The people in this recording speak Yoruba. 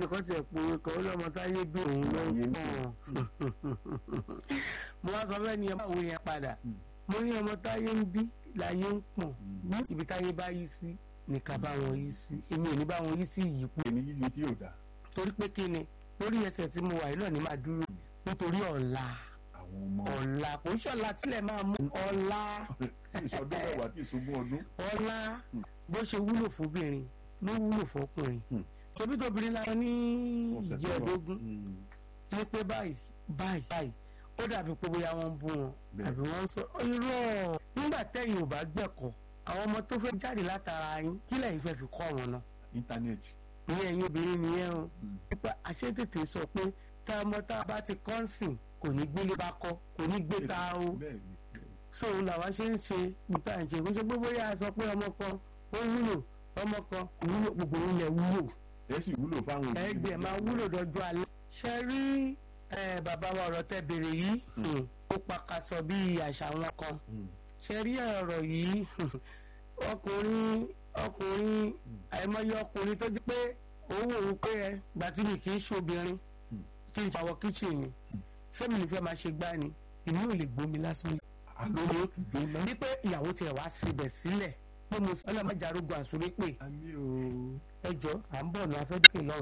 ẹnìkan tiẹ̀ pé kan ó lọ́mọ táyé bí òun ló ń pọ̀ mo wá sọ bẹ́ẹ̀ ni ẹ máa wo yẹn padà mo ní ọmọ táyé ń bí láyé ń pọ̀ ní ibi táyé bá yí sí ní ká bá wọn yí sí èmi ò ní bá wọn yí sí ìyípo ẹni yíyí tí yóò dá torí pé kí ni lórí ẹsẹ̀ tí mo wà yìí náà ni máa dúró nítorí ọ̀la àwọn ọmọ ọ̀la kò ń ṣọ̀la tílẹ̀ máa mú ọ̀la ìṣọdún mẹ́wàá tí ìṣogún ọdún ọ̀la bó ṣe wúlò fóbìnrin ló wúlò fọkùnrin Hmm. tóbi tóbìnrin lára ní ọ̀sẹ̀ tó ìjẹ́ lọ. ẹ̀dógún Mm. ní pé báyìí báyìí báyìí ó dàbí pé bóyá wọ́n ń bú wọn Bẹ́ẹ̀. àbí wọ́n ń sọ irọ́ nígbà tẹ́yìn ò bá gbẹ̀kọ́ àwọn ọmọ tó fẹ́ jáde látara yín kí lẹ́yìn fẹ́ fi kọ́ wọn náà íńtánẹ́ẹ̀tì ìyẹn ẹ̀yin obìnrin nìyẹn o Mm. nípa àṣetètè sọ pé tá ọmọ tá a bá ti kọ́ ń sìn kò ní gbélé bá kọ́ kò ní gbé ta o bẹ́ẹ̀ ni bẹ́ẹ̀ ni. so làwa ṣe ń ṣe nípa ìṣe kó ṣe pé bóyá a sọ pé ọmọ kan ó wúlò ọmọ kan kò wúlò gbogbo ilẹ̀ wúlò ẹ sì wúlò fáwọn òbí. ẹgbẹ́ máa wúlò dọ́jú alẹ́. ṣe rí eh, bàbá wa ọ̀rọ̀ tẹ́ béèrè yìí hmm, ó pakasọ bí àṣà wọn kan Mm. ṣe rí ọ̀rọ̀ yìí ọkùnrin ọkùnrin àìmọye ọkùnrin tó di pé òun wò ó pé ẹ gbà tí mi kì í ṣobìnrin Hmm. kí n fàwọ kíchìn ni ṣé mi lè fẹ́ máa ṣe gbá ni èmi ò lè gbómi lásán àlóyè jóná. wípé ìyàwó tiẹ̀ wá síbẹ̀ sílẹ̀ pé mo sọ ọlọ́mọdé arógun àsórí pé a ní o. ẹjọ́ à ń bọ̀ ní afẹ́dúkè lọ́wọ́.